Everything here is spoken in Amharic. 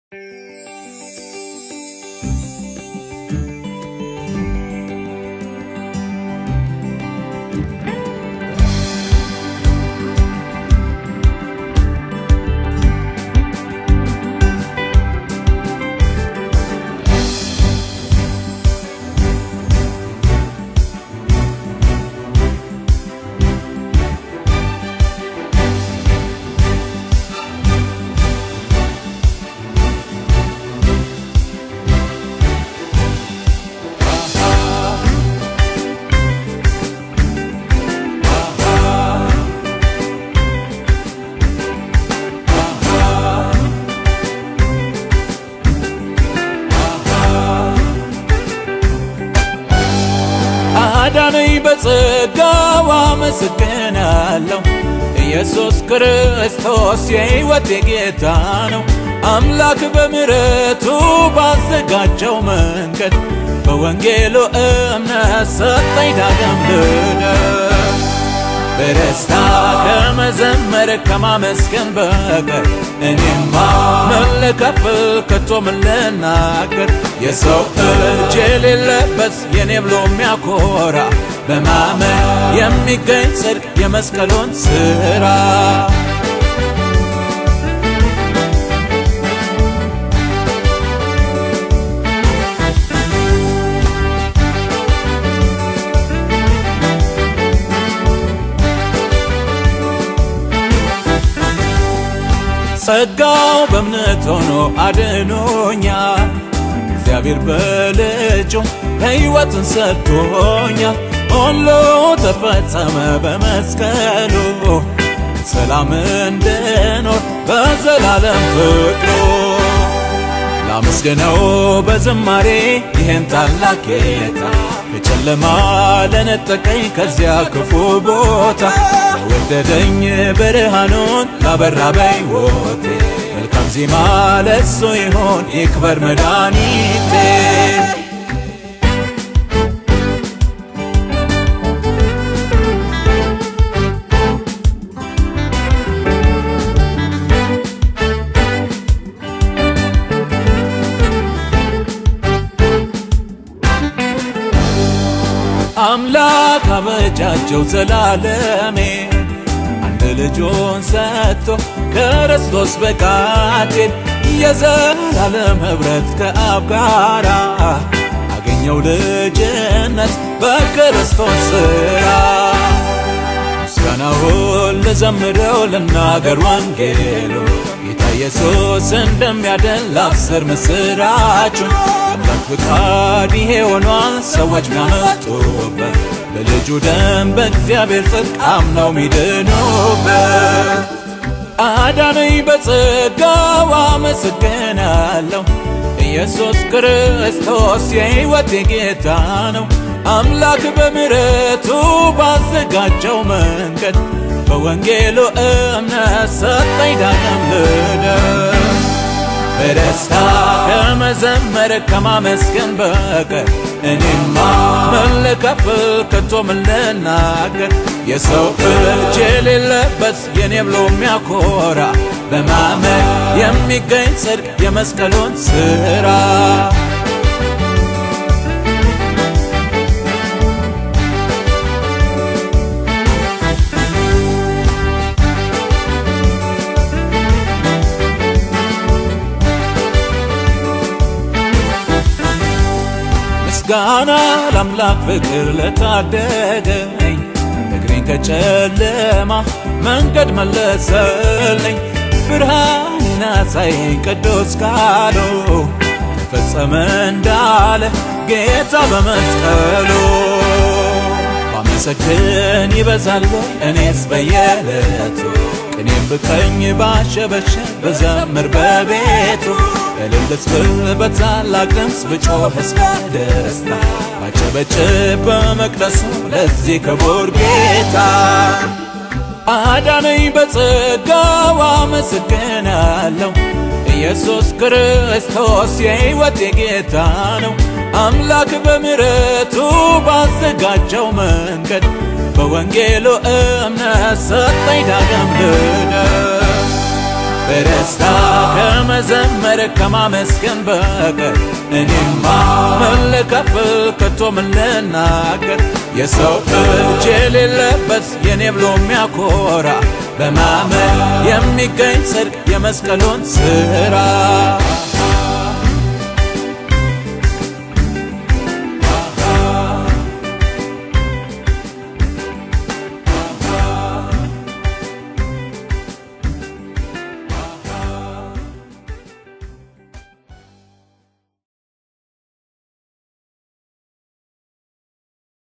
አዳነኝ በጸጋው አመሰግናለሁ። ኢየሱስ ክርስቶስ የሕይወቴ ጌታ ነው። አምላክ በምሕረቱ ባዘጋጀው መንገድ በወንጌሉ እምነት ሰጠኝ ዳግም ልደት። በደስታ ከመዘመር ከማመስገን በቀር እኔማ ምን ልከፍል ከቶ ምን ልናገር? የሰው እጅ የሌለበት የኔ ብሎ የሚያኮራ በማመን የሚገኝ ጽድቅ የመስቀሉን ሥራ ጸጋው በእምነት ሆኖ አድኖኛል። እግዚአብሔር በልጁ ሕይወትን ሰጥቶኛል። ሁሉ ተፈጸመ በመስቀሉ ሰላም እንድኖር በዘላለም ፍቅሩ ላመስግነው በዝማሬ ይህን ታላቅ ጌታ ከጨለማ ለነጠቀኝ ከዚያ ክፉ ቦታ ለወደደኝ ብርሃኑን ላበራ በሕይወቴ መልካም ዜማ ለሱ ይሆን ይክበር መድኃኒቴ። አምላክ አበጃጀው ዘላለሜ አንድ ልጁን ሰጥቶ ክርስቶስ በቃቴን የዘላለም ኅብረት ከአብ ጋራ አገኘው ልጅነት በክርስቶስ ሥራ ምስጋናውን ልዘምረው ልናገር ወንጌሉ ጌታ ኢየሱስ እንደሚያድን ላብስር ምስራቹን አምላክ ፍቃድ ይሄ ሆኗል ሰዎች ሚያመጡበት በልጁ ደም በእግዚአብሔር ጽድቅ አምነው ሚድኑበት አዳነኝ በጸጋው አመሰግናለሁ። ኢየሱስ ክርስቶስ የሕይወቴ ጌታ ነው። አምላክ በምሕረቱ ባዘጋጀው መንገድ በወንጌሉ እምነት ሰጠኝ ዳግም ልደት። በደስታ ከመዘመር ከማመስገን በቀር እኔማ ምን ልከፍል ከቶ ምን ልናገር? የሰው እጅ የሌለበት የኔ ብሎ የሚያኮራ በማመን የሚገኝ ጽድቅ የመስቀሉን ሥራ ምስጋና ለአምላክ ፍቅር ለታደገኝ እግሬን ከጨለማ መንገድ መለሰልኝ ብርሃንን አሳየኝ ቅዱስ ቃሉ ተፈጸመ እንዳለ ጌታ በመስቀሉ ባመሰግን ይበዛል እኔስ በየዕለቱ ቅኔም ብቀኝ ባሸበሸብ በዘምር በቤቱ እልልስ ብል በታላቅ ድምፅ ብጮህስ በደስታ ባጨበጭብ በመቅደሱ ለዚህ ክቡር ጌታ አዳነኝ በጸጋው አመሰግናለሁ። ኢየሱስ ክርስቶስ የሕይወቴ ጌታ ነው። አምላክ በምሕረቱ ባዘጋጀው መንገድ በወንጌሉ እምነት ሰጠኝ ዳግም ልደት። በደስታ ከመዘመር ከማመስገን በቀር እኔማ ምን ልከፍል ከቶ ምን ልናገር የሰው እጅ የሌለበት የኔ ብሎ የሚያኮራ በማመን የሚገኝ ጽድቅ የመስቀሉን ስራ